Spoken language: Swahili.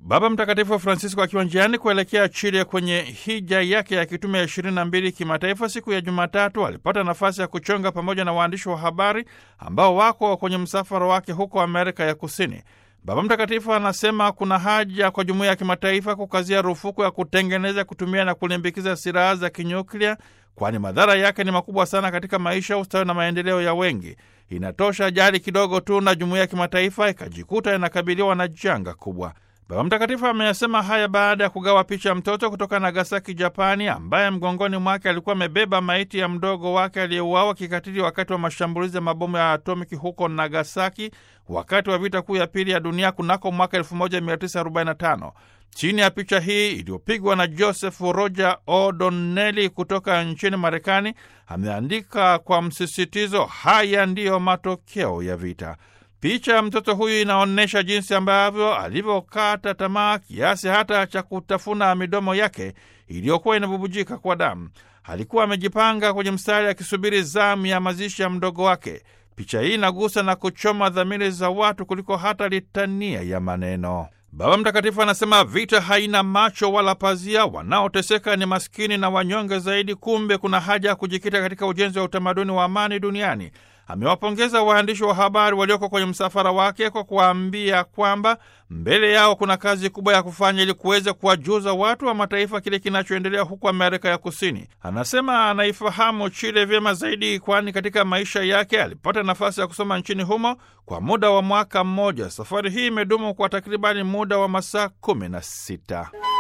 Baba Mtakatifu Francisco akiwa njiani kuelekea Chile kwenye hija yake ya kitume ya ishirini na mbili kimataifa siku ya Jumatatu alipata nafasi ya kuchonga pamoja na waandishi wa habari ambao wako kwenye msafara wake huko Amerika ya Kusini. Baba Mtakatifu anasema kuna haja kwa jumuiya ya kimataifa kukazia rufuku ya kutengeneza, kutumia na kulimbikiza silaha za kinyuklia, kwani madhara yake ni makubwa sana katika maisha, ustawi na maendeleo ya wengi. Inatosha ajali kidogo tu na jumuiya ya kimataifa ikajikuta inakabiliwa na janga kubwa. Baba Mtakatifu ameyasema haya baada ya kugawa picha ya mtoto kutoka Nagasaki, Japani, ambaye mgongoni mwake alikuwa amebeba maiti ya mdogo wake aliyeuawa kikatili wakati wa mashambulizi ya mabomu ya atomiki huko Nagasaki wakati wa vita kuu ya pili ya dunia kunako mwaka 1945. Chini ya picha hii iliyopigwa na Joseph Roger O'Donnell kutoka nchini Marekani, ameandika kwa msisitizo, haya ndiyo matokeo ya vita. Picha ya mtoto huyu inaonyesha jinsi ambavyo alivyokata tamaa kiasi hata cha kutafuna midomo yake iliyokuwa inabubujika kwa damu. Alikuwa amejipanga kwenye mstari akisubiri zamu ya mazishi ya mdogo wake. Picha hii inagusa na kuchoma dhamiri za watu kuliko hata litania ya maneno. Baba Mtakatifu anasema vita haina macho wala pazia, wanaoteseka ni maskini na wanyonge zaidi. Kumbe kuna haja ya kujikita katika ujenzi wa utamaduni wa amani duniani. Amewapongeza waandishi wa habari walioko kwenye msafara wake kwa kuwaambia kwamba mbele yao kuna kazi kubwa ya kufanya ili kuweza kuwajuza watu wa mataifa kile kinachoendelea huko Amerika ya Kusini. Anasema anaifahamu Chile vyema zaidi, kwani katika maisha yake alipata nafasi ya kusoma nchini humo kwa muda wa mwaka mmoja. Safari hii imedumu kwa takribani muda wa masaa kumi na sita.